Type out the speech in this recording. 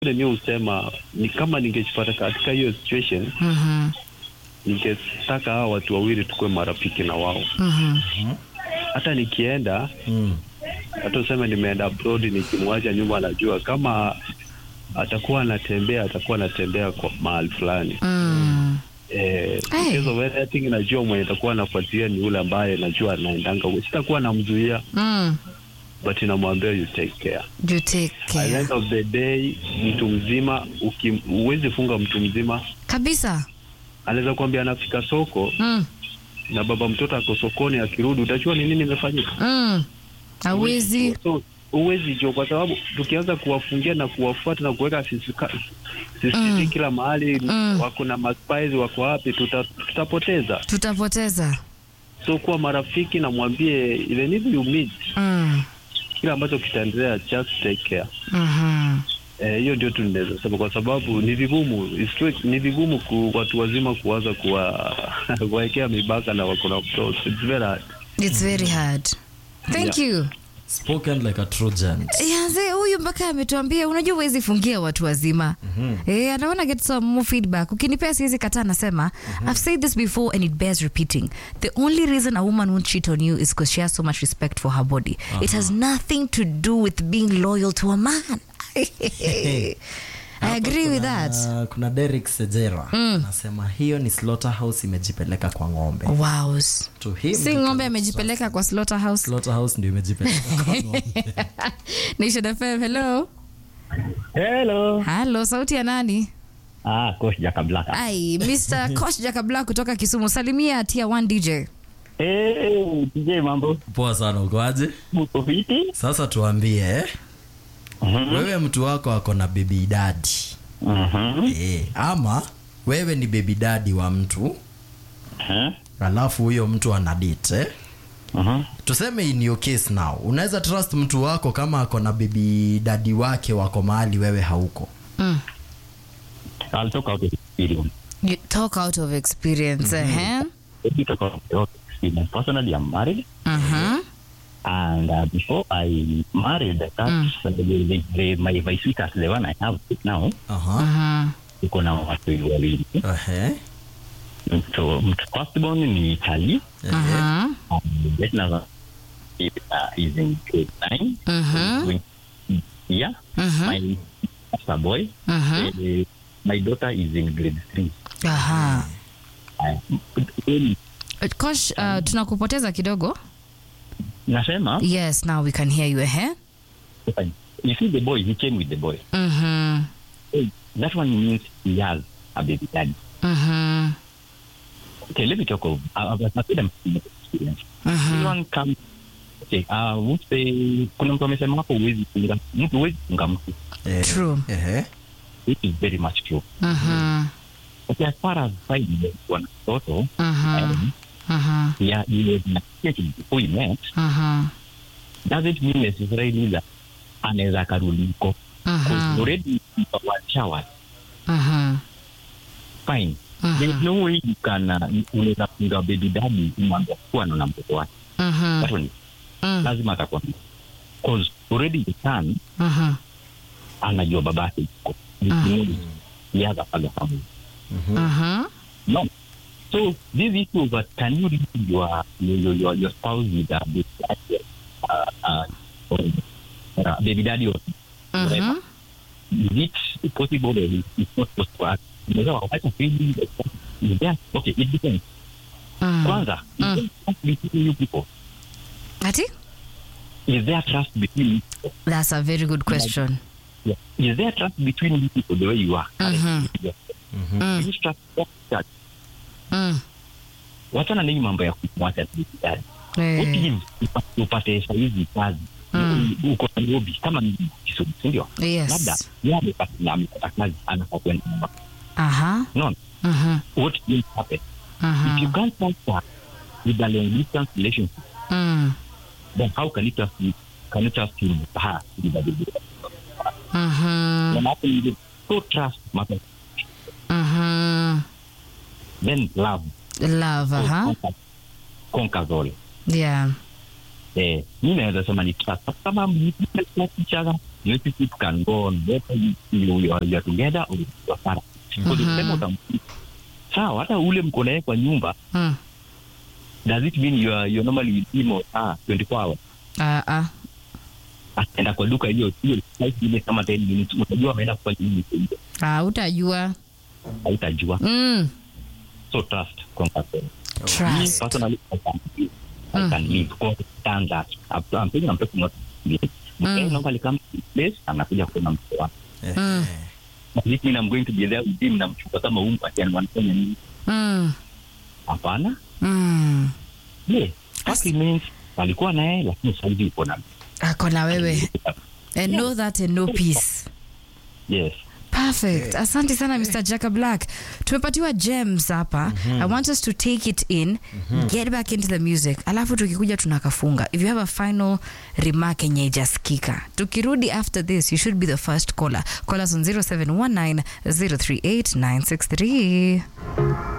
mi husema ni kama ningejipata katika hiyo situation Mhm. ningetaka hawa watu wawili tukuwe marafiki na wao Mhm. hata nikienda Mm. hata useme nimeenda abroad nikimwacha nyuma anajua kama atakuwa anatembea atakuwa anatembea kwa mahali fulani Mm. eh, Hey. because of anything najua mwenye atakuwa anafuatilia ni yule ambaye najua anaendanga huko. sitakuwa namzuia Mm. but namwambia you take care You take At the care. end of the day mtu mzima uki- huwezi funga mtu mzima Kabisa. anaweza kuambia anafika soko Mm. na baba mtoto ako sokoni akirudi utajua ni nini imefanyika Mm. Hawezi. so huwezi jua kwa sababu tukianza kuwafungia na kuwafuata na kuweka sisika- sisiti Mm. kila mahali Mm. wako na maspies wako wapi tuta, tutapoteza Tutapoteza. so kuwa marafiki na mwambie even if you meet Mm. kile ambacho kitaendelea just take care Mhm. Eh, hiyo ndio tu ninaweza sema kwa sababu ni vigumu it's true, ni vigumu ku, watu wazima kuanza kuwa kuwaekea mipaka na wako na mtoto it's very hard It's very hard. Thank you. Spoken like a Trojan. Yanze huyu mpaka ametuambia unajua huwezi fungia watu wazima. Eh, I wanna get some more feedback. Ukinipea siwezi kataa nasema I've said this before and it bears repeating. The only reason a woman won't cheat on you is because she has so much respect for her body. It has nothing to do with being loyal to a man. I agree with that. Uh, kuna Derek Sejera anasema hiyo ni slaughterhouse imejipeleka kwa ng'ombe. Wow. To him, Si ng'ombe amejipeleka kwa slaughterhouse. slaughterhouse ndio imejipeleka kwa ng'ombe. Nation FM, hello. Hello. Hello, sauti ya nani? Ah, Coach Jaka Black. Ai, Mr. Kosh Jakabla kutoka Kisumu. Salimia Tier 1 DJ. Eh, DJ mambo. Poa sana ukoaje? Mko fiti? Sasa tuambie eh? Mhm. Wewe mtu wako ako na baby daddy. Mhm. Eh, ama wewe ni baby daddy wa mtu Eh? alafu huyo mtu ana date eh? Mhm. tuseme in your case now unaweza trust mtu wako kama ako na baby daddy wake wako mahali wewe hauko Mm. I'll talk out of experience. You talk out of experience, eh? Let me talk out of experience. Personally, I'm married. Mhm. And uh, before I married, that's the, the, the, my, my sweetheart, the one I have now, Aha. Mhm. iko na watu wawili. Ehe. So, mtu firstborn ni Charlie. Ehe. Mhm. Um, let now, uh, is in grade nine. Mhm. Going- Yeah. Mhm. My master boy. Mhm. Uh, my daughter is in grade three. Aha. Uh, Kosh, uh, tunakupoteza kidogo. nasema Yes, now we can hear you, eh? you see the boy he came with the boy Mhm. Hey, that one means he has a baby daddy Mhm. okay let me talk of uh, I've I've had a experience everyone come okay uh would say kuna mtu amesema hapo huwezi funga mtu huwezi funga mtu Eh, True. ehe. which is very much true Mhm. okay as far as finding one photo Mhm. um, Mhm. yeah you was nated before you met Mhm. doesn't mean necessarily that anaweza akarudi huko Mhm. Because already one shower Mhm. fine There is no way you can uh, unaweza funga baby daddy mwambia kuwa na mtoto wake Mhm. That one, Mm. lazima atakuwa because already the son Mhm. anajua babake yuko he has a father family Mhm. no so this issue of uh, can you leave your your your, your spouse with a baby daddy uh, uh, or, uh, baby daddy or whatever Mhm. is it possible or is it not possible unaweza wawacha feeling is there okay it depends Mm. kwanza is there trust between you people Ati? is there trust between you people That's a very good question. Yeah. Is there trust between you people the way you are? Mhm. Yeah. Mm. You trust that. Mm. Wachana na hii mambo ya kumwacha dijitali. Eh. What if upa- upate saizi kazi Mm. uko Nairobi kama ni Kisumu, si ndio? Yes. Labda yeye amepata na amepata kazi anafaa kwenda nyumbani. Aha. No, Mhm. what will happen? If Mhm. you can't trust her with a long distance relationship, Mm. then how can you trust you? Can you trust him with her with a baby? Mhm. When happen, you so trust matters. Mhm. Then love Love, aha. conquers, conquers all. Yeah. eh, mi naweza sema ni trust kama mlipenda trust each other relationship can go on whether you, you, you are you are together or you are apart because ukisema utampiga sawa hata ule mko naye kwa nyumba Mm. does it mean you are you are normally with him or ah 24 hours Ah, ah. ataenda kwa duka hiyo hiyo five minutes kama 10 minutes unajua ameenda kufanya nini kwa hiyo Ah, utajua hautajua mm. so trust kwa person me Trust. personally I can live I can live because stand that I'm I'm thinking I'm talking not me okay Mm. normally come to this place anakuja kuona mtu wake Mm. But this mean I'm going to be there with him namchuka kama umbu ati anafanya nini Mm. hapana Mm. yeah that means alikuwa na yeye lakini sasa hivi uko na ako na wewe and know that and know peace yes perfect asante sana mr jaka black tumepatiwa gems hapa i want us to take it in get back into the music alafu tukikuja tunakafunga if you have a final remark yenye ijaskika tukirudi after this you should be the first caller call us on 0719 038 963